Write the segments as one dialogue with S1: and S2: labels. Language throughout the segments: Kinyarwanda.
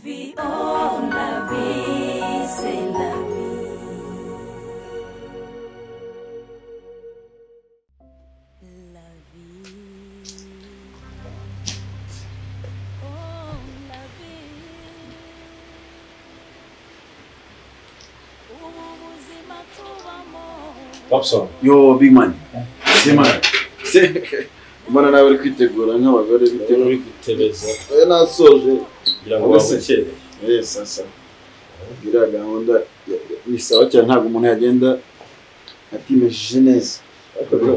S1: vie, oh la vie, c'est la vie. La vie. Oh la vie. Ubuzima tubamo.
S2: Robson
S3: yo big man simana imana nawe uri kwitegura nk'abagore
S2: rero
S3: bitewe
S2: uri gutereza
S3: oya nasoje
S2: kugira ngo
S3: Wowe se?
S2: wabukere
S3: eh sasa iriya gahunda ya- ya- ni sawa cyane ntabwo umuntu yagenda atimejije neza ariko rero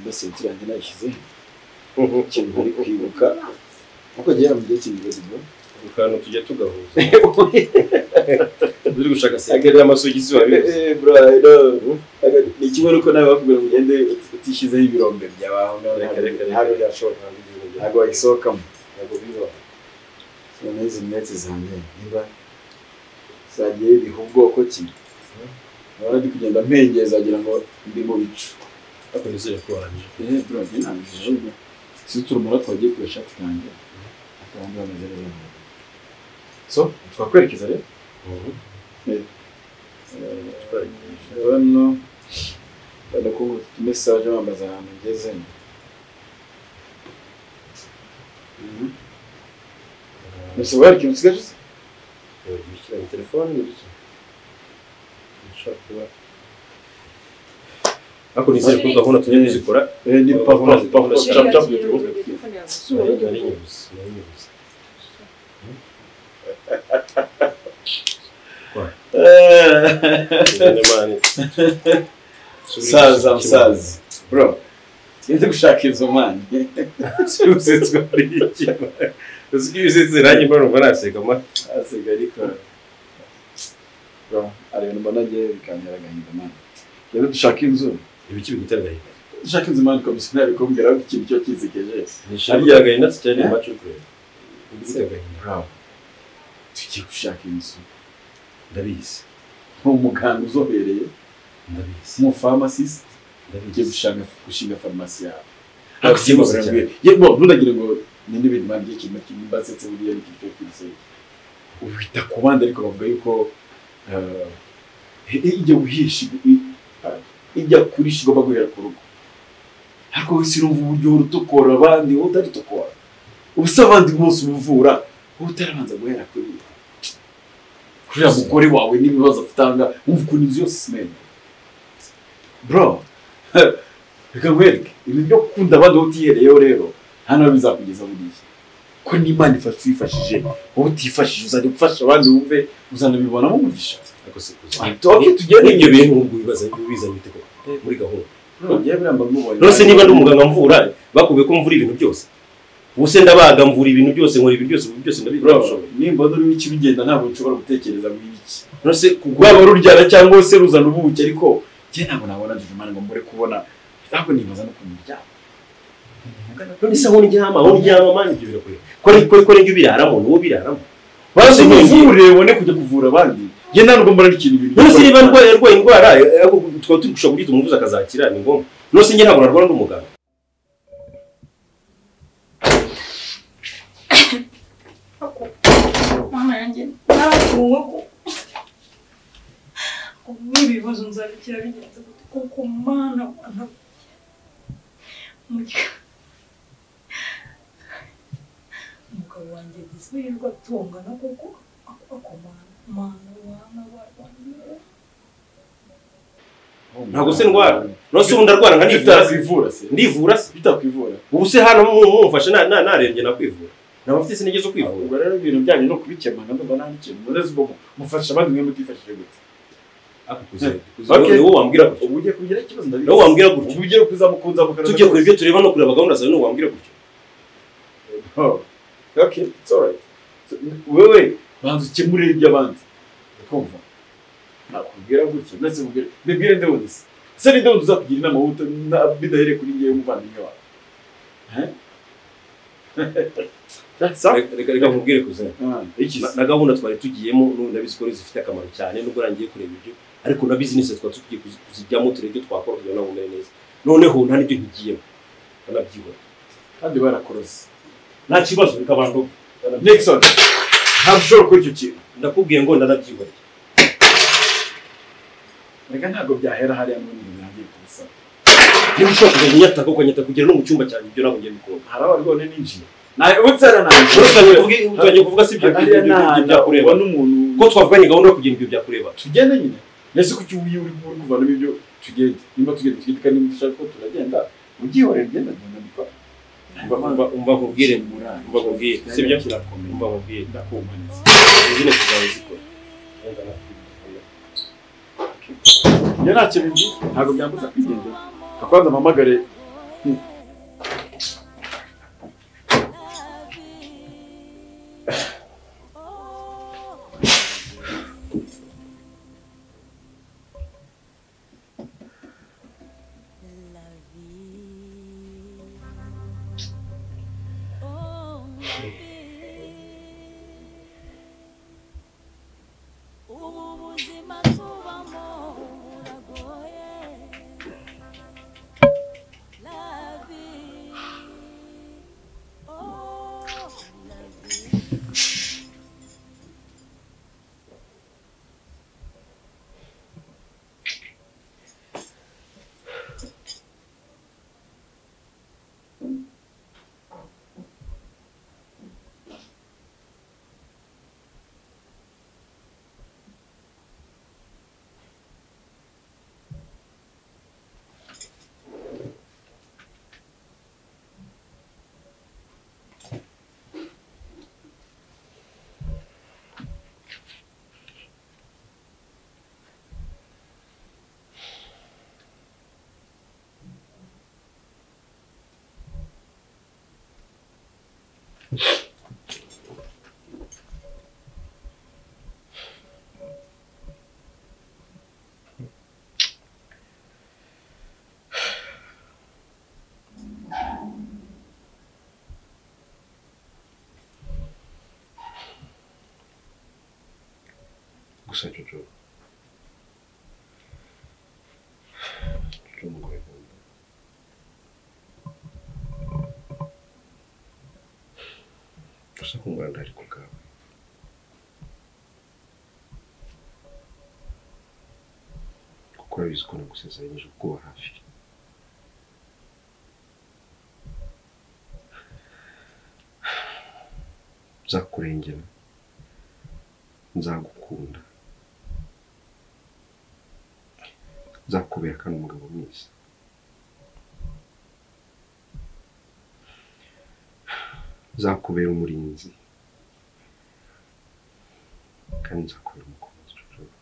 S3: basenti yanjye nayishyize ikintu ntari kwibuka nkuko agera mu gihe cy'ingezimo
S2: ku kantu tujya tugahuza uri gushaka segere y'amasogisi wabizi
S3: ni kimwe nuko nawe bakubwira ngo ugende utishyizeho ibirombe byawe
S2: reka reka
S3: ntabwo
S2: reka
S3: byashoboka
S2: Ntabwo ibintu bya-
S3: ntabwo wayisohokamo
S2: ntabwo bibaho
S3: noneho izi minsi zanjye niba zagiye biha ubwoko ki nkaba ndi kugenda mpengeza agira ngo ndi mu bicu
S2: ariko nizere ko warangije
S3: ehe bro njye ntabwo si turumura twagiye ku gashati kanjye akaba ndi bameze neza mu rugo. so twakwerekeza rero hano bari kuguta mesaje bambaza ahantu ngeze Mhm. Ese wari ikintu usigaje se?
S2: bishyira mu telefone n'ibiki nshobora kuba ariko nizere ko gahunda tujya tuzikora
S3: Eh, ni papa papa cap cap
S2: nari nari nyibuze nari nyibuze Nzane mani.
S3: musaza musaza bro tugende gushaka izo mani
S2: Usetswe ari iki? Uzwi usetse nanjye mbona numva naseka ma.
S3: asiga ariko bro hari ibintu mbona njye bikantera agahinda mani rero dushaka inzu
S2: Ibiki bigutera agahinda?
S3: dushaka inzu mani komisiyo ntabikumbwira ko ikintu cyo kizigeje
S2: Nishimye agahinda cyane macho kwe. Bigutera agahinda.
S3: bro tugiye gushaka inzu
S2: Ndabizi.
S3: nk'umuganga uzobereye
S2: Ndabizi.
S3: umufamasisite ugiye
S2: Ndabizi.
S3: gushaka gushinga farumasi yawe
S2: Ariko si bose cyane.
S3: yego nturagira ngo ni n'ibintu mani by'ikintu kimwe mbasetse buriya ni ikintu cyo kwizera uhita ku bandi ariko bavuga yuko eh, i- ijya guhisha i- i- ijya kurisha igomba guhera ku rugo ariko wowe sinumva uburyo uhora utukora abandi wowe utaritokora uba usaba abandi bose ubuvura wowe utarabanza guhera kuri kuriya mugore wawe n'ibibazo afitanga wumva ukuntu inzu yose simenya bro reka nkwereke ibintu byo gukunda abandi wowe utihereyeho rero hano bizakugeza buriya ko n'imana ifasha uyifashije wowe utifashije uzajya gufasha abandi wumve uzanabibonamo umugisha
S2: Ariko si bose.
S3: toke tugende
S2: Ibyo bintu ubwo bibaza bibiza bite ko muri gahunda.
S3: ngewe biramba mubonye
S2: Nose niba ndi umuganga mvura bakubiye ko mvura ibintu byose. Ubuse ndabaga mvura ibintu byose nkora ibintu byose ibintu byose
S3: Bro,
S2: ndabizi.
S3: nimba urimo iki bigenda ntabwo nshobora gutekereza muri iki
S2: Nose
S3: rwaba ruryana cyangwa se ruzana ubuki ariko njye ntabwo nabona njye imana ngo mbure kubona ntabwo nibaza no kumenya ibyabo
S2: none se aho uryama aho uryama mani ibyo birakureba kora kora kora ibyo biraramo ni wowe biraramo
S3: bazi
S2: None se
S3: muvure ubone kujya kuvura abandi njye ntabwo mbona ari ikintu ibintu
S2: none se niba ndwaye arwaye indwara eh, ariko tukaba turi gushaka kugira umuvuzi akazakira ni ngombwa none se njye ntabwo narwara ndi umuganga
S4: mama yanjye nabatungo ko kuba ibibazo nzabikira bigenze gute kuko mana wana Mugi- umugabo wanjye agize ihirwe atongana kuko ak- akomana mana wana wana
S2: ntabwo se ndwara none se ubu ndarwara nka ndivura se
S3: bitakwivura se
S2: ndivura se
S3: bitakwivura
S2: ubu se hano mu- mumfashe na- na- narembye nakwivura naba mfite sinigeze zo kwivura
S3: ubwo rero ibintu byanyu no kubikemana ndumva nta n'ikintu murezi ubwo mufasha abandi mwe mutifashije gute
S2: Ariko kuze- kuze-
S3: Okay.
S2: ni wowe wambwira gutyo
S3: ubu ugiye kugira ikibazo ndabizi
S2: Nawe wambwira gutya.
S3: ubu ugiye kuzamukunza mu kanwa
S2: tujye kure ibyo tureba no kureba gahunda zawe ni wowe wambwira gutyo
S3: Oh, okay, it's alright. So, Wewe banza ukemurire iby'abandi. Ukumva? Nakubwira gutya, ndetse mubwire, mbibwire nde wundi se? Ese ni nde wundi uzakugira inama wuta bidahereye kuri ngewe umuvandimwe wawe? Eh? That's all.
S2: Reka- reka reka nkubwire kuze
S3: Ah, iki
S2: Na-
S3: se?
S2: na gahunda twari tugiyemo n'ubu ndabizi ko ari zifite akamaro cyane nubwo rangiye kureba ibyo ariko na bizinesi twari tugiye kuzi- kuzijyamo turebe ibyo twakora kugira ngo nawe umere neza noneho nta n'ibyo nkigiyemo banabyibona
S3: Kandi barakorose.
S2: nta kibazo reka abantu
S3: Nixon. ntabwo ushobora gukora icyo kintu
S2: ndakubwiye ngo ndanabyihoreye
S3: reka ntabwo byahera hariya n'ubundi ibintu nagiye kubisaba
S2: niba ushobora kujya nyataka ukanyata kugera no mu cyumba cyanjye ibyo ntabwo ngiye bikunda
S3: hari aho rwone ninjiye nawe ubutsara nanjye
S2: uretse ngo uvuge utangiye kuvuga si ibyo
S3: hariya
S2: ibyo-
S3: ni
S2: ibyo
S3: ahantu
S2: byakureba
S3: ubona umuntu
S2: ko twavuganye gahunda yo kugira ibyo byakureba
S3: tugende nyine mbese ko icyo uyu uri uri kuvanamo ibyo tugende nimba tugende tugende kandi niba dushaka ko turagenda ugihorera ugenda agenda bikora
S2: umva umva nkubwire umva nkubwire si byo umva
S3: kirakomeye
S2: nkubwire
S3: ndakumaniza
S2: izina tuzabe zikora
S3: njye nta kintu nzi ntabwo byambuza kwigendera akwanza mpamagare
S1: ubu buzima tubamo buragoye la vie oh la vie
S5: gusa jojo jojo umugore nkunda gusa kungura ntari ku bwawe kuko urabizi ko nagusezeranyije ubwoba hafi nzakurengera nzagukunda nzakubera kandi umugabo mwiza nzakubera umurinzi kandi nzakubera umukunzi Jojo.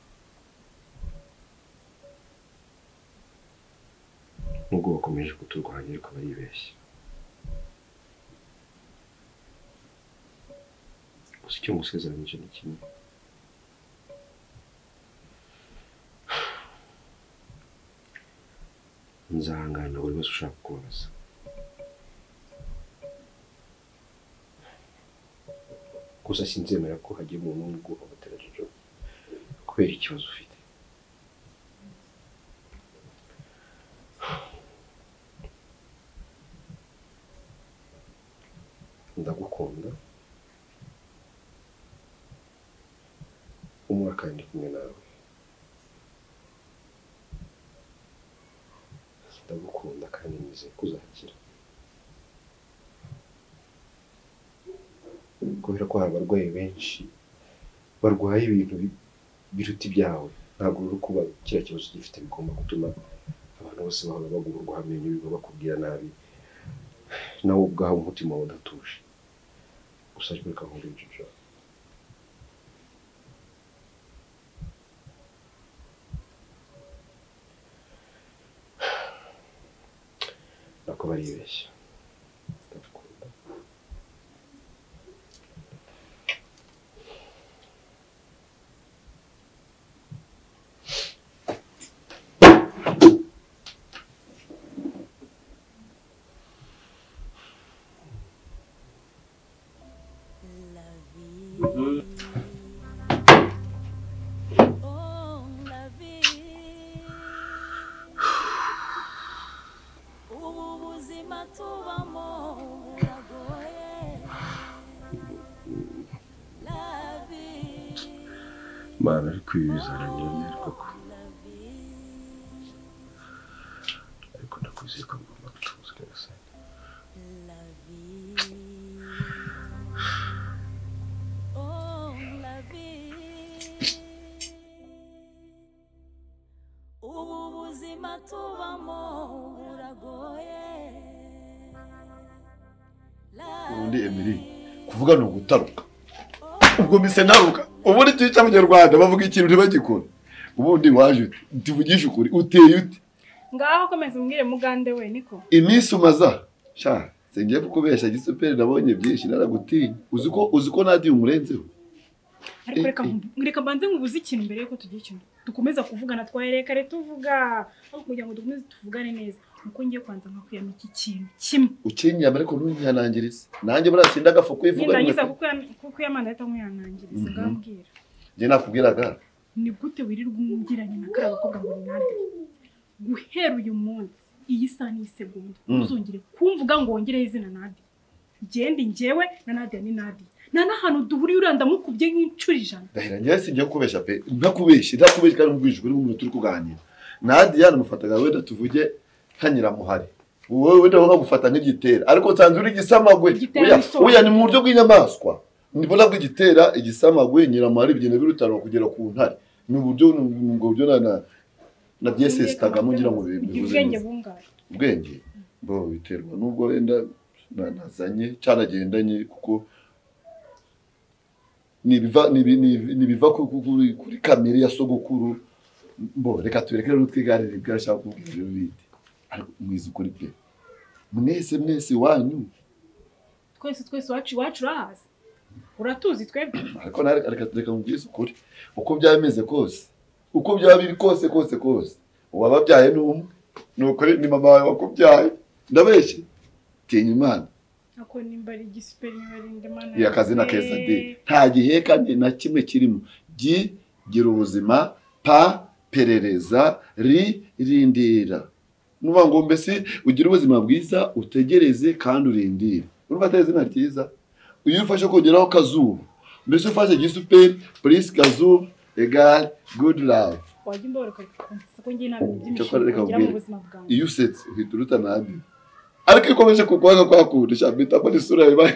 S5: nubwo bakomeje kuturwanya ariko baribeshya gusa icyo ngusezeranyije ni kimwe nzahangana buri wese ushaka kubabaza gusa sinzemera ko hagiye umuntu umwe uguhohotera jojo kubera ikibazo ufite ndagukunda umwaka kandi kumwe nawe ndagukunda kandi nizeye ko uzakira kubera ko hari abarwayi benshi barwaye ibintu bi- biruta ibyawe ntabwo rero kuba kiriya kibazo gifite bigomba gutuma abantu bose bahora bagurwa amenyo biba bakubwira nabi nawe ubwawe umutima wawe udatuje gusa ariko reka nkurinde jojo nako baribeshya ndabikunda
S1: la vie. Oh, la vie. Ubu buzima tubamo buragoye. La
S6: mana ariko ibi bizarangirira koko ariko nakwizeye ko ngomba gutuza neza
S1: Oh, la vie. Ubu buzima tubamo buragoye.
S6: ubundi emiri kuvuga ni ugutaruka ubwo mise ntaruka ubundi ikintu cy'abanyarwanda bavuga ikintu ntibagikora ubundi waje tuvugishe ukuri uteye ute
S7: ngaho komeza umbwire mugande we niko
S6: iminsi umaza sha singiye kukubeshya gisuperi nabonye byinshi naragutinya uzi ko uzi ko nadiye umurenzeho
S7: ariko
S6: Eh,
S7: reka
S6: eh.
S7: nku- reka mbanze nkubuze ikintu mbere yuko tugira ikintu dukomeza kuvugana twaherekare tuvuga ariko kugira ngo dukomeze tuvugane neza nuko ngiye kwanza nkakwiyama iki kintu kimwe
S6: ukinyama ariko ntunyanangirize nanjye buriya sinda agafu kuyivuga
S7: nindangiza kukuyamana ahita nkuyanangiriza
S6: Mhm.
S7: ngambwira
S6: njye nakubwiraga
S7: ni gute wirirwa umubwiranye na kariya gakobwa ngo ni nade guhera uyu munsi iyi saha n'iyi segonda
S6: Mm.
S7: ntuzongere kumvuga ngo wongereho izina nade ngende njyewe na nadia ni nade nta n'ahantu duhuriye uriya ndamukubye nk'inshuro ijana
S6: ndahira njyewe singiye kubeshya pe ntakubeshye ntakubeshye kandi nkubwije ukuri nk'umuntu turi kuganira nadiya namufataga wenda tuvuge nka nyiramuhare wowe wenda nkagufata nk'igitera ariko nsanze uri igisamagwe
S7: Igitera
S6: Oya,
S7: n'isonga.
S6: oya ni mu buryo bw'inyamaswa ndibona bw'igitera igisamagwe nyiramuhare bigenda birutanwa kugera ku ntare ni uburyo ni ubwo buryo na na na byesesitagamo ngira ngo bivuze
S7: Ugira
S6: neza.
S7: ubwenge bungahe
S6: ubwenge bo biterwa n'ubwo wenda na- nazanye cyaragendanye kuko nibiva nibi- nibi- nibiva ku- ku- kuri kuri kamere ya sogokuru bo reka tureke rero twiganire ibyo ashaka kubwira ibyo bindi ariko mwiza ukuri pe mwese mwese wanyu
S7: twese twese iwacu iwacu urahazi uratuzi twebwe
S6: ariko nawe reka reka mubwize ukuri uko byaba bimeze kose uko byaba biri kose kose kose uwababyaye ni umwe ni ukuri ni mama wawe wakubyaye ndabeshye tinya imana
S7: ako nimba ari igisiperi niba ari indi mana
S6: iyo akazi na keza de nta giheka ni na kimwe kirimo gi gira ubuzima pa perereza ri rindira nuba ngo mbese ugire ubuzima bwiza utegereze kandi urindire urumva atari izina ryiza iyo ufashe kongeraho kazuba mbese ufashe gisuperi polisi kazuba egare gudu rawu
S7: wajya imboro ukansesa ko ngiye nta bintu
S6: Cyakora reka
S7: by'imishinga ngira mu
S6: nkubwire.
S7: buzima bwanjye
S6: iyo usetse uhita uruta nabi ariko iyo ukomeje kukwanga kwakundisha mpita mbona isura yawe ibaye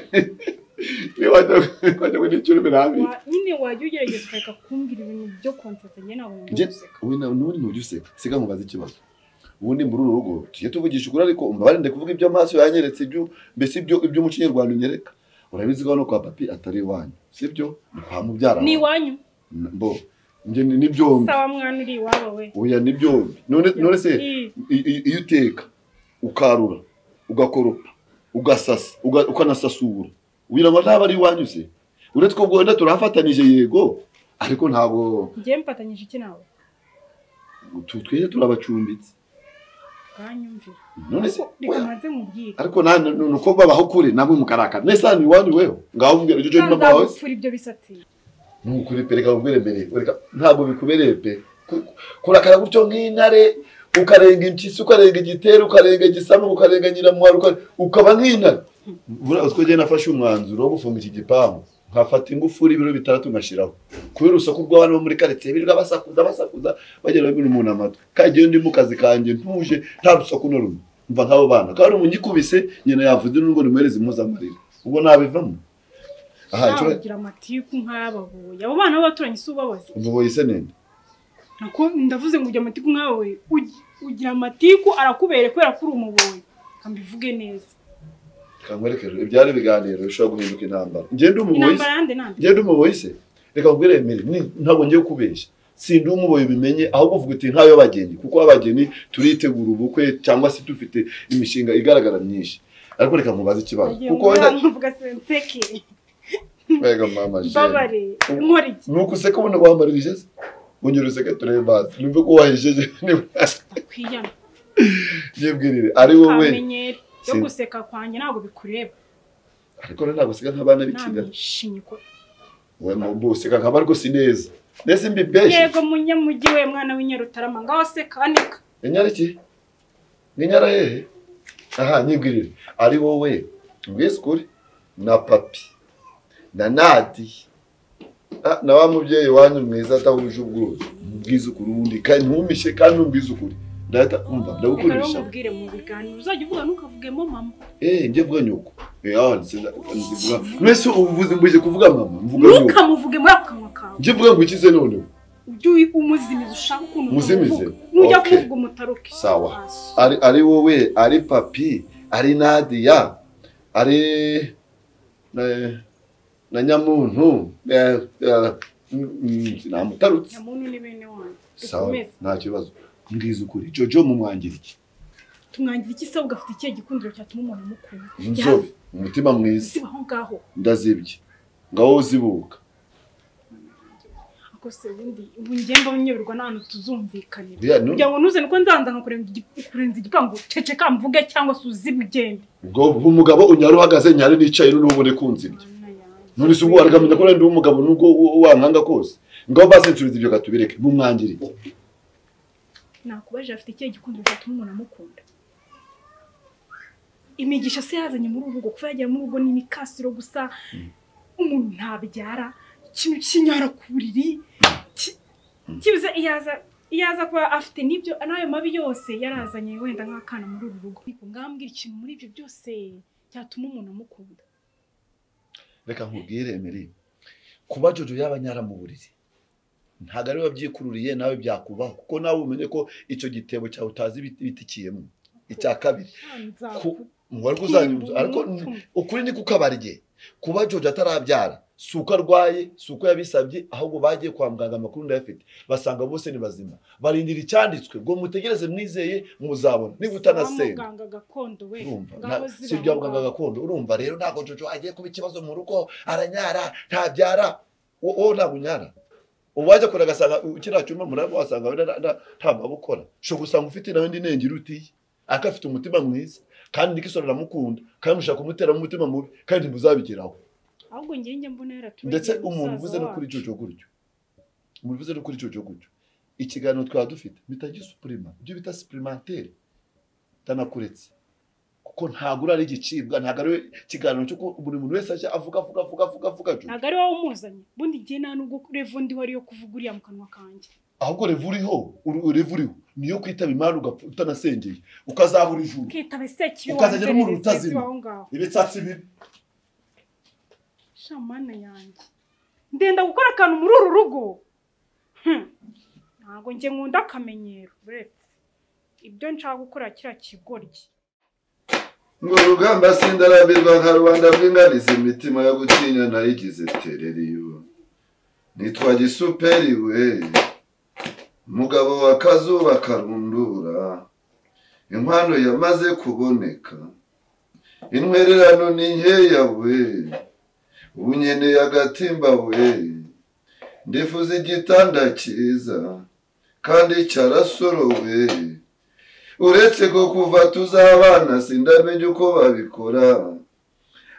S6: niba wajya ngo n'icyo urimo nabi
S7: Wa- nyine wajya ugerageza ukareka kumbwira ibintu byo konsesa njye ntabwo
S6: Njye-
S7: nabona guseka
S6: wowe nawe n'ubundi ntujya useka siga nkubaza ikibazo ubundi muri uru rugo tujye tuvugisha ukuri ariko mbabarinde kuvuga ibyo amaso yanyeretse ibyo mbese ibyo iby'umuco nyarwanda unyereka urabizi ko hano kwa papi atari iwanyu sibyo ni kwa mubyara
S7: ni
S6: wawe.
S7: iwanyu
S6: N- bo njye ni ni byombi
S7: sawa mwana uri iwabo we
S6: oya ni byombi none none se
S7: I-
S6: i- i- iyo uteka ukarura ugakoropa ugasasa uga- ukanasasura ugira ngo ntaba ari iwanyu se uretse ko ubwo wenda turahafatanije yego ariko ntabwo
S7: njye mfatanyije iki nawe
S6: tu- twese turabacumbitse
S7: uranyumvira
S6: none se
S7: reka
S6: oya.
S7: maze mubwire
S6: ariko nta nuko babaho kure namwe mukarakara nese hano iwanyu weho ngaho mbwira icyo cyo ni mama wawe
S7: nzagupfura ibyo bisatsi
S6: nukuri pe reka nkubwire mbere reka ntabwo bikubereye pe Ku- ku- kurakara gutyo nk'intare ukarenga impyisi ukarenga igitero ukarenga igisamu ukarenga nyiramuhari ukare- ukaba nk'intare buriya utwo ngiye nafashe umwanzuro wo gufunga iki gipangu nkafata ingufuri ibiro bitandatu ngashyiraho kubera urusaku rw'abana bo muri karitsiye birirwa basakuza basakuza bagera babiri umuntu amatwi kandi iyo ndi mu kazi kanjye ntuje nta rusaku na rumwe mva nk'abo bana kandi umuntu unyikubise nyina yavuze n'ubwo nimuhereze impuzamarira ubwo nabivamo aha
S7: nawe
S6: inshuro-
S7: ugira amatiku nk'ayababoye abo bana b'abaturanyi si ubabaze
S6: umuboyi se nende
S7: nako ndavuze ngo ugira amatiku nkawe ugi- ugira amatiku arakubereye kubera ko uri umuboyi kambivuge neza
S6: kankwerekeje ibyari ibiganiro bishobora guhinduka intambara ngende umuboyi se
S7: intambara yande nande
S6: ngende umuboyi se reka nkubwire emeri ni- ntabwo ngiye kubeshya sindi umuboyi ubimenye ahubwo uvuga uti nk'ay'abageni kuko abageni turitegura ubukwe cyangwa se dufite imishinga igaragara myinshi ariko reka nkubaze ikibazo
S7: nagiye
S6: kuko
S7: nkora
S6: wenda
S7: nkavuga senseke
S6: mbega mama jene
S7: mbabare nkora iki
S6: ni uko useka ubona wambarira ijezi unyura useka turebe bazi numve ko wahejeje niba
S7: ndakwiyama
S6: yibwirire ari wowe
S7: kamenyero yo
S6: Sin-
S7: guseka kwanjye ntabwo bikureba
S6: ariko rero ntabwo useka nk'abana b'ikigali
S7: namwishinye ko
S6: we mbo useka nk'abari rwose neza mbese mbibeshye
S7: yego munyamujyi we mwana w'inyarutarama ngaho seka aneka
S6: inyariki n'inyara hehe aha nyibwirire ari wowe mbwise ukuri na papi na nadi Ah, na wa mubyeyi wanyu mwiza atahuje ubwuzu mubwize ukuri wundi kandi ntumishe kandi ntumbwize ukuri data umva
S7: reka rero
S6: ndagukoresha
S7: mubwire mu biganiro uzajya uvuga ntukavugemo mama
S6: eh njye vuga nyoko eh ah nsinda nzivuga mwese ubuvuzi mbuje kuvuga mama mvuga nyoko
S7: ntukamuvuge muri ako kanwa kawe
S6: njye vuga ngo ikize noneho
S7: ujye umuzimiza ushaka ukuntu
S6: Muzimize?
S7: umuvuga nujya
S6: Okay.
S7: kuvuga umutaruke
S6: Sawa. ari ari wowe ari papi ari nadia ari na, na nyamuntu eh, eh, mm, mm, sinamutarutse
S7: nyamuntu ni bene wanyu
S6: sawa
S7: dukomeze
S6: nta kibazo mbwiza ukuri jojo mumwangira iki
S7: tumwangira iki se ugafite ikihe gikundiro cyatuma umuntu amukunda
S6: inzobe umutima mwiza
S7: siba aho ngaho
S6: ndazibye ngaho uzibuka
S7: ako se ubundi ubu ngenda unyoberwa n'ahantu tuzumvikanira
S6: Biriya ni-
S7: kugira ngo ntuzane uko nzanza nkakurenza igi- kurenza igipangu ceceka mvuge cyangwa se uzibwe ugende
S6: ngo umugabo unyari uhagaze nyari nicaye noneho ubone kunzibye none se ubwo aragamenya ko ndi umugabo nubwo u- wankanga kose ngaho basencuruza ibyo katubireke mumwangira iki
S7: nakubajije afite ikihe gikundiro cyatuma umuntu amukunda imigisha se yazanye muri urugo kuva yagera muri urugo ni imikasiro gusa umuntu ntabyara ikintu cy'inyara ku buriri ki- kibuze iyo aza iyo aza kuba afite n'ibyo n'ayo mabi yose yarazanye wenda nk'akana muri uru rugo ngambwira ikintu muri ibyo byose cyatuma umuntu amukunda
S6: reka nkubwire emeri kuba jojo yaba nyara mu buriri ntabwo ariwe wabyikururiye nawe byakubaho kuko nawe umenye ko icyo gitebo cyawe utazi ibiti- bitikiyemo icya kabiri Ku- wari uzanyuze ariko ukuri ni kukabarye kuba George atarabyara si uko arwaye si uko yabisabye ahubwo bagiye kwa muganga amakuru ndayafite basanga bose ni bazima barindira icyanditswe ngo mutegereze mwizeye muzabona niba utanasenga
S7: muganga gakondo we
S6: urumva
S7: ngaho
S6: nta-
S7: ziba
S6: si ibya
S7: aho
S6: muganga
S7: ngaho.
S6: gakondo urumva rero ntabwo Jojo agiye kuba ikibazo mu rugo aranyara ntabyara wo- wowe ntabwo unyara ubu wajya kure agasanga u- kiriya cyuma muraba wasanga wenda nta- nta- nta mabukora ushobora gusanga ufite nawe indi nenge irutiye ariko afite umutima mwiza kandi nikisoro aramukunda kandi mushaka kumuteramo umutima mubi kandi ntibuzabigeraho
S7: ahubwo njye njye mbona yaraturagiriye
S6: ndetse umuntu
S7: musaza
S6: uvuze no kuri
S7: wacu.
S6: jojo gutyo umuntu uvuze no kuri jojo gutyo ikiganiro twaba dufite bita gisupurima ibyo bita supurimateri ndanakuretse kuko ntabwo uri ari igicibwa ntabwo ari ikiganiro cy'uko buri muntu wese ajya avuga avuga avuga avuga avuga Jojo.
S7: ntabwo ari wowe umuzanye ubundi njye nta nubwo revo ndiho ariyo kuvuga uriya mu kanwa kanjye
S6: ahubwo revuriho revuriho niyo kwitaba imana ugapfa utanasengeye ukazahura ijuru
S7: ukitaba isekibi
S6: Ukazajya uri umuntu utazima.
S7: aho ngaho
S6: ibitsatsi bibi
S7: shamana yanjye ndenda gukora akantu muri uru rugo Hmm. ntabwo njye nkunda akamenyero uretse ibyo nshaka gukora kiriya kigoryi
S6: ngo urugamba sindarambirwa nka rubanda rw'ingarizi imitima yo gutinya nayigize tereriyo nitwa gisuperi we umugabo wa kazuba karundura inkwano yamaze kuboneka intwererano ni nkeya we ubu nkeneye agatimba we ndifuza igitanda cyiza kandi cyarasorowe uretse ko kuva tuzabana sindamenye uko babikora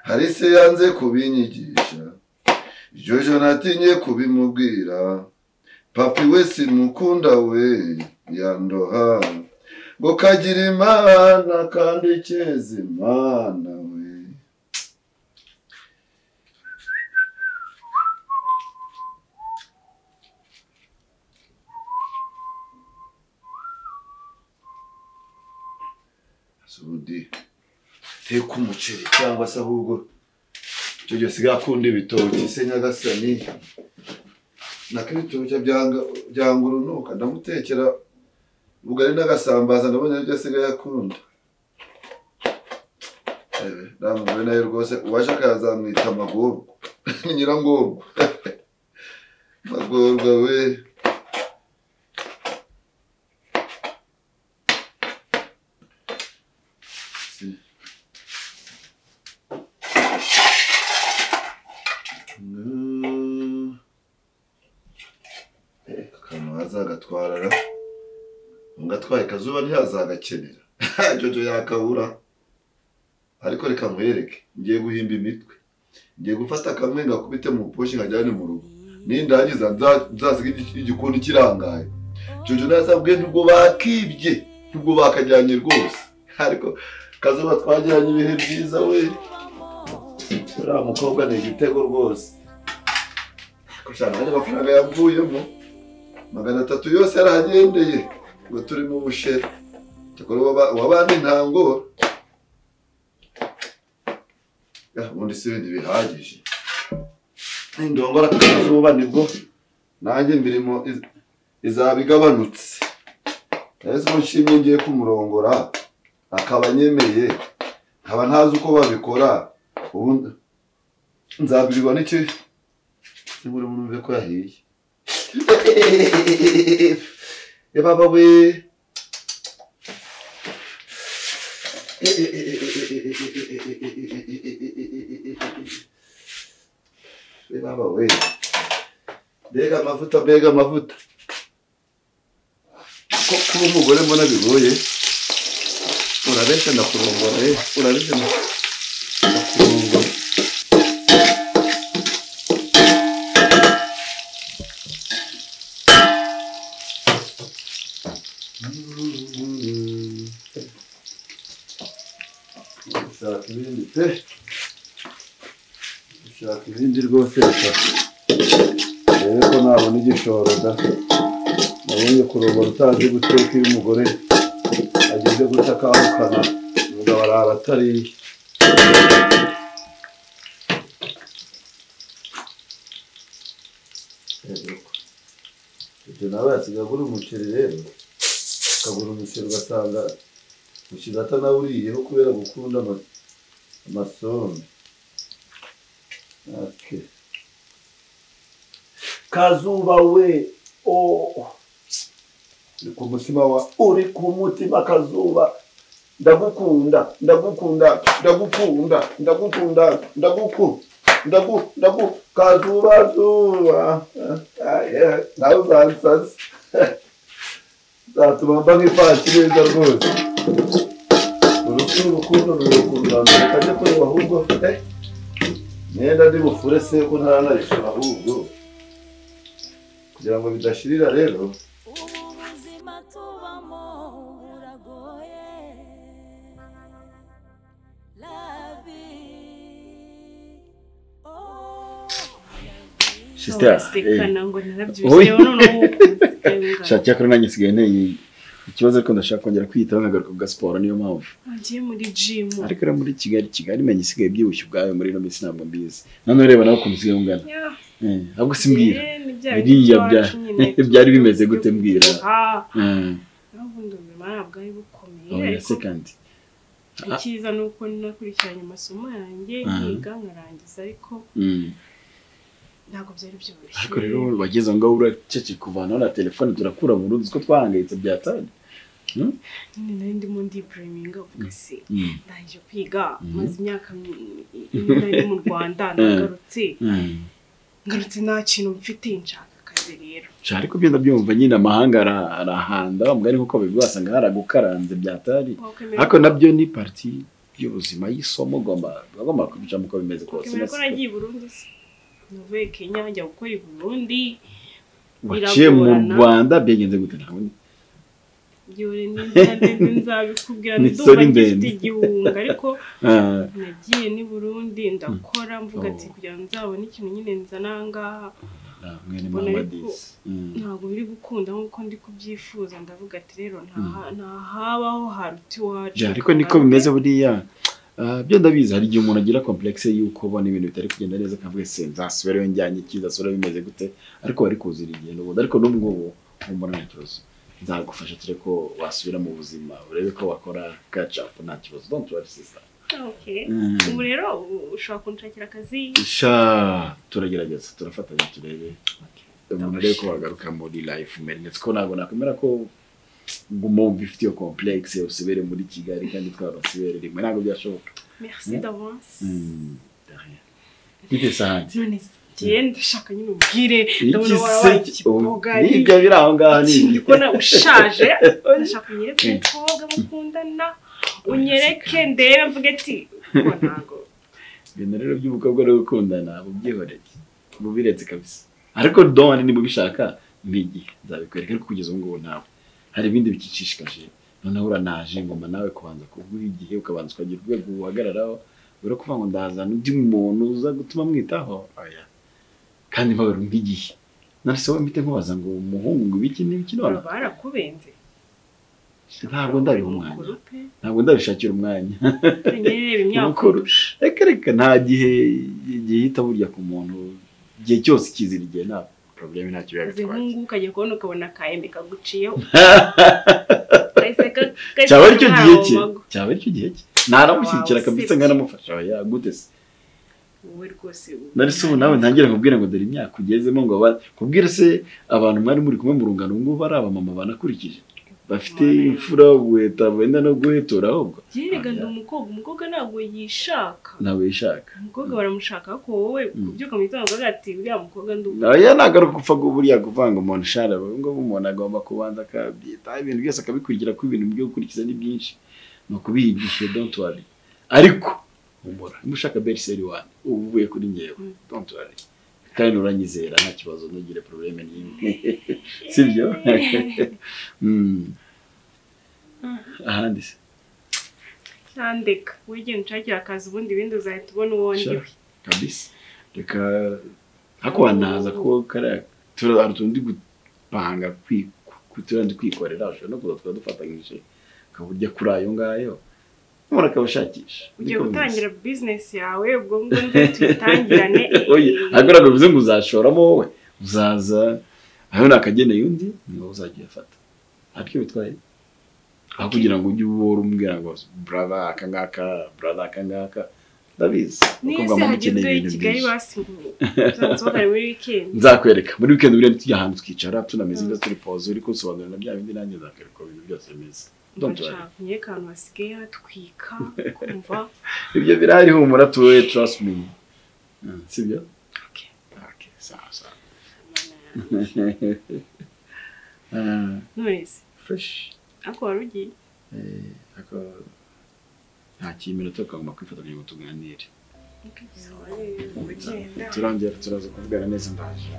S6: hari se yanze kubinyigisha jojo natinye kubimubwira papi we simukunda we yandoha ngo kagira imana kandi cyeze imana we sundi teka umuceri cyangwa se ahubwo icyo gihe usigaye akunda ibitoki se nyagasani nako ibitoki byanga- byanga urunuka ndamutekera ubugari n'agasambaza ndabona aribyo asigaye akunda namwe nawe rwose uwaje akazamwita amagorwa ni nyirangorwa magorwa we akantu azagatwarara ngatwaye kazuba ntihazagakenera jojo yakabura ariko reka nkwereke ngiye guhimba imitwe ngiye gufata kamwe ngakubite mu poshi nkajyane mu rugo nindangiza nza- nzasiga igi- igikundi kirangaye jojo nazabwiye nubwo bakibye nubwo bakajyanye rwose ariko kazuba twagiranye ibihe byiza we uriya mukobwa ni igitego rwose
S8: cyane amafaranga yavuyemo magana atatu yose yarahagendeye ngo turi mu bushera cyakora uwaba- uwabana intango ubundi si ibindi bihagije indongora kuzuba nibwo nanjye imirimo iz- izaba igabanutse ese mushimye ngiye kumurongora akaba anyemeye nkaba ntazi uko babikora ubu nzabirirwa n'iki Nibura umuntu umve ko yahiye. Eh baba we. Eh baba we. Mbega amavuta, mbega amavuta. Ko kuba umugore mbona bigoye. Urabeshya ndakurongora, eh. Urabeshya ndakurongora. gushaka ibindi pe gushaka ibindi rwose reka rebe ko nabona igishoro da nabonye kurobora utazi guteka iyo umugore ageze guta akahukana umugabo arara atariye ibyo nawe yasigaye agura umuceri rero akagura umuceri ugasanga umuceri atanawuriyeho kubera gukunda ama- amasombe ake
S3: kazuba we oh
S8: ni ku mutima wa
S3: uri ku mutima kazuba ndagukunda ndagukunda ndagukunda ndagukunda ndaguku ndagu ndagu kazuba zuba
S8: nawe uzansaza zatuma mba nk'ifati neza rwose urusi urukundo ni urukundo rwambere kajya kureba ahubwo eh imyenda ndi bufure se ko ntaranayishura ahubwo kugira ngo bidashirira rero
S1: ubuzima tubamo buragoye lavi
S7: Ntugasekana ngo narabyushye
S6: Oya.
S7: none ubu
S6: shati yakora nanjye nsigaye nteye ikibazo ariko ndashaka kongera kwiyitaho nkagaruka ku gasiporo niyo mpamvu
S7: wagiye muri jimu
S6: ariko rero muri kigali kigali menya isigaye byibushye ubwayo muri ino minsi ntabwo mbizi nanone reba nawe ukuntu usigaye ungana
S7: Yeah.
S6: Eh, ahubwo simbwira
S7: Eh, ni bya
S6: Biriya
S7: bintu by'iwacu
S6: bya-
S7: nyine.
S6: byari bimeze gute mbwira?
S7: Ah,
S6: Eh,
S7: naho ubundi ubuzima ntabwo ari bukomeye
S6: oya
S7: ariko
S6: se kandi
S7: icyiza ni uko nakurikiranye amasomo yanjye
S6: Aha.
S7: nkiga nkarangiza ariko
S6: Mm.
S7: ntabwo byari byoroshye
S6: ariko rero bageze aho ngaho uracece kuvanaho na telefone turakura burundu uzi ko twahangayitse byatanye
S7: nyine nari ndimo ndiburiminga uvuga se
S6: Mm.
S7: ndangije kwiga
S6: Mhm.
S7: maze imyaka mi- ine nari mu rwanda nagarutse
S6: Mm.
S7: ngarutse nta kintu mfite nshaka akazi rero
S6: Sha, ariko byenda byumva nyine amahanga ara- arahanda umugani nkuko babivuga wasanga haragukaranze byatari
S7: wakwemera
S6: ariko nabyo ni parti y'ubuzima y'isoma ugomba bagomba kubicamo uko bimeze kose
S7: wakwemera
S6: Uretse
S7: ko
S6: ko
S7: nagiye i burundi se navuye kenya njya gukora i burundi
S6: waciye mu
S7: biragorana.
S6: rwanda byagenze gute ntabwo ndi-
S7: yewe n'inzandende nzabikubwira
S6: Ni
S7: ndumva
S6: sorry
S7: ngifite
S6: ndende.
S7: igihunga ariko
S6: Ah,
S7: nagiye n'i burundi ndakora mvuga ati
S6: Oh.
S7: kugira ngo nzabone ikintu nyine nzana aha ngaha
S6: ah, mwene
S7: Mbona
S6: mama
S7: ariko-
S6: disi Mm.
S7: ntabwo biri gukunda nk'uko ndi kubyifuza ndavuga ati rero ntaha- ntahabaho haruta iwacu
S6: Ja, ariko niko bimeze buriya Ah, byo ndabizi hari igihe umuntu agira complexe y'uko ubona ibintu bitari kugenda neza akavuga se nzasubirayo njyanye iki nzasubirayo bimeze gute ariko wari kuzira igihe n'ubundi ariko n'ubwo ubu mbona nta kibazo nzagufasha turi ko wasubira mu buzima urebe ko wakora catch up nta kibazo don't worry sister
S7: Okay.
S6: Mm.
S7: ubu rero u- ushobora kunshakira akazi
S6: sha turagerageza turafatanya turebe umuntu arebe ko wagaruka muri life umere ndetse ko ntabwo nakwemera ko nguma wumva ifite iyo complex usubire muri kigali kandi twarasubire rimwe ntabwo byashoboka
S7: merci
S6: Mm.
S7: d'avance
S6: Bite sahani?
S7: none njye ndashaka nyine umbwire ndabona waba
S6: Igise
S7: wakibogari
S6: n'ibyo biri aho ngaho ni
S7: ikindi ko na ushaje ndashaka unyereke umukobwa mukundana unyereke ndebe mvuge ati "Ubu ntago
S6: ibintu rero by'umukobwa no gukundana bubyihoreye bubiretse kabisa ariko done niba ubishaka mbigihe nzabikwereka ariko kugeza ubu ngubu ntawe hari ibindi bikicishikaje noneho uranaje ngoma nawe kubanza kuguha igihe ukabanza ukagira urwego uhagararaho buri kuvuga ngo ndazana undi muntu uza gutuma mwitaho oya kandi mpabarumva igihe narasaba mpite nkubaza ngo umuhungu ngo ibiki n'ibiki none
S7: barakubenze
S6: ntabwo ndariha umwanya
S7: Mukuru pe
S6: ntabwo ndabishakira umwanya
S7: nyine reba imyaka
S6: Mukuru.
S7: urusha
S6: reka reka nta gihe gihita burya ku muntu igihe cyose ikizira igihe nta porobuleme ntacyo biba
S7: uzi
S6: bitwaye
S7: nk'ubu ukajya kubona ukabona akayembe kaguciyeho
S6: cyaba ari cyo gihe cye cyaba ari cyo gihe cye naramushyigikira
S7: Wow,
S6: kabisa
S7: usibye.
S6: nkanamufasha oya gute se
S7: wowe rwose ubu-
S6: nari se ubu nawe ntangire kubwira ngo dore imyaka ugezemo ngo aba kubwira se abantu mwari muri kumwe mu rungano ubu ngubu ari abamama banakurikije bafite
S7: Mwana.
S6: imfura ubuheta wenda no guhetura ahubwo
S7: byerekana umukobwa umukobwa ntabwo yishaka
S6: ntabwo yishaka
S7: umukobwa baramushaka ko wowe kubyuka mu gitondo akavuga ati uriya mukobwa ndubu
S6: nawe nagaruka gupfa gu- buriya kuvanga ngo umuntu shara ubwo umuntu agomba kubanza akabyitaho ibintu byose akabikurikira ko ibintu byo gukurikiza ni byinshi ni ukubihigisha don't worry ariko humura niba ushaka beriseri wani uba uvuye kuri ngewe don't worry kandi uranyizera nta kibazo ntugire porobuleme n'imwe sibyo Mm. ahandi se
S7: cyandeka wowe genda unshakire akazi ubundi ibindi uzahita ubona uwo ndi
S6: Sha,
S7: we
S6: kabisa reka hakwanaza ko kariya tura- hari utuntu ndi gupanga kwi- ku- turiya ndi kwikorera ushobora no kuza tukaba dufatanyije ukaba urya kuri ayo ngayo umuntu akabashakisha
S7: ugiye gutangira bizinesi yawe ubwo ngubwo nibwo tuyitangirane
S6: agora bivuze ngo uzashoramo wowe uzaza aho nakageneye undi ni wowe uzajya uyafata ariko bitwaye aho kugira ngo ujye ubora umbwira ngo brother aka ngaka brother aka ngaka ndabizi
S7: niyo
S6: umukobwa
S7: se
S6: mubi ukeneye
S7: hagezweho i
S6: ibintu
S7: kigali
S6: byinshi.
S7: basimbuye uzasohokane muri wikendi
S6: nzakwereka muri weekend buriya ntitujya twicara tunameze neza turi pause uri kunsobanurira bya bindi nanjye nzakwereka ibintu byose bimeze Don't worry.
S7: ugacanye akantu hasigaye hatwika kumva
S6: ibyo birahari humura tuwe trust me Mm, sibyo
S7: Okay.
S6: Okay, sawa sawa Ah,
S7: none se
S6: fresh
S7: ariko wari ugiye
S6: Eh, ako- nta kiminota tukagomba kwifatanya ngo tuganire turongera turaza kuvugana neza ndaje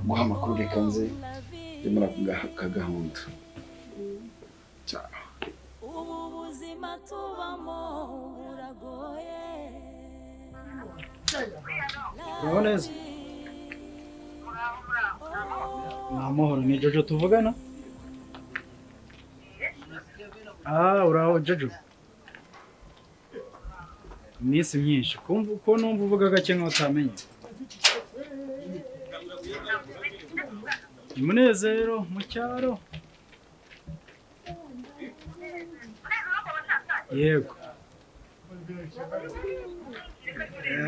S6: guha amakuru reka nze ndimo kugaha kagahunda ciao
S1: ubu buzima tubamo buragoye
S8: Uraho neza? Ni amahoro ni Jojo tuvugana? Ah, uraho Jojo. Iminsi myinshi. Kumva uko numva uvuga gake nkaho utamenye. Umunezero mu cyaro. Yego.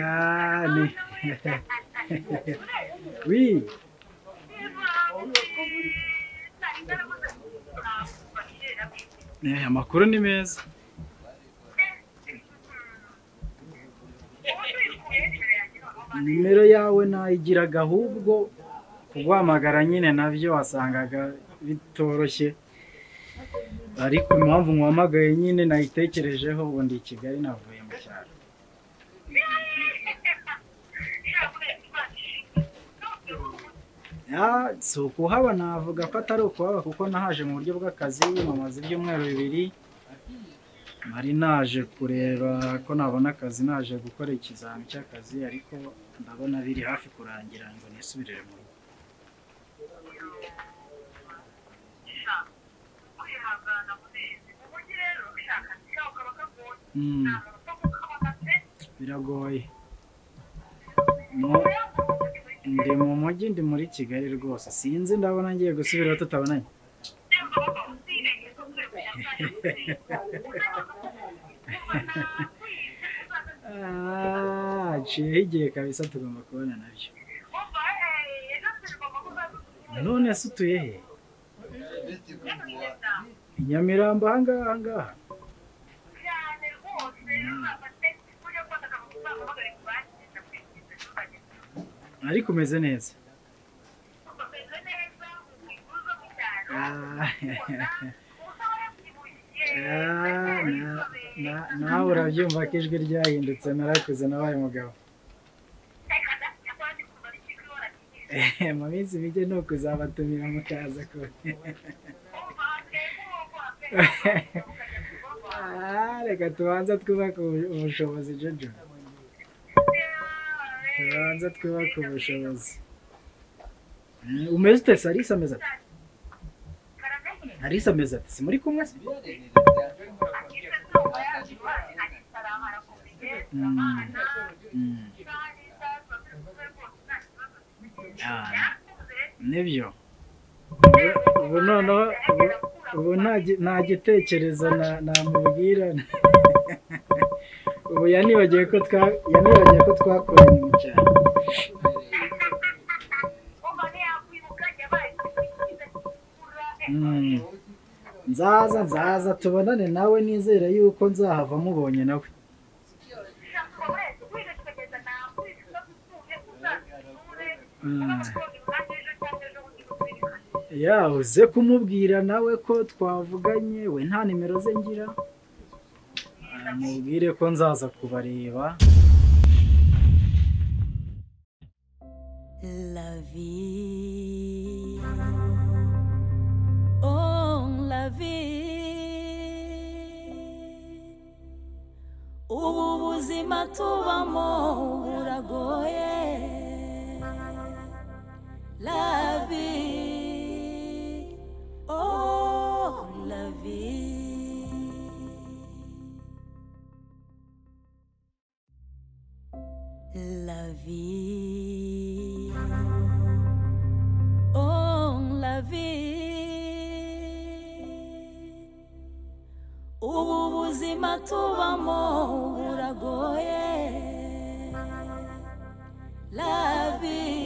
S8: Ah, ni- Oui. Eh, amakuru ni meza. Nimero yawe nayigiraga ahubwo kuguhamagara nyine nabyo wasangaga bitoroshye ariko impamvu nkuhamagaye nyine nayitekerejeho ubu ndi i Kigali navuye mu cyaro Ya, si ukuhaba navuga ko atari ukuhaba kuko nahaje mu buryo bw'akazi mumaze ibyumweru bibiri nari naje kureba ko nabona akazi naje gukora ikizami cy'akazi ariko ndabona biri hafi kurangira ngo nisubirire mu rugo Mm. biragoye Mu- ndi mu mujyi ndi muri kigali rwose sinzi ndabona ngiye gusubirayo tutabonanye Ah, haciyeho igihe kabisa tugomba kubona nabyo none se utuye he i nyamirambo ahangaha ahangaha ariko umeze neza Ah, ah, na- na- nawe urabyumva ko ijwi ryahindutse narakuze nabaye umugabo Eh, mu minsi mike ni ukuzabatumira mukaza ku Ah, reka tubanza twubake ubu- ubushobozi jojo tubanza twubake ubushobozi Mm, umeze ute se Alisa ameze ati Alisa ameze ati simuri kumwe se Mm, mm. Ah, nibyo Ubu- ubu noneho ubu- ubu nta gi- nta gitekerezo na- namubwira ubu yanibagiwe ko twa- yanibagiwe ko twakoranye mu cyaro Mm. nzaza nzaza tubonane nawe nizera yuko nzahava mubonye nawe Mm. ya uze kumubwira nawe ko twavuganye we nta nimero ze ngira Ah, mubwire ko nzaza kubareba
S1: La vie. Oh, la vie. Ubu buzima tubamo buragoye. La vie. Oh, la vie. La vie. Oh, la vie. Ubu buzima tubamo buragoye. La vie.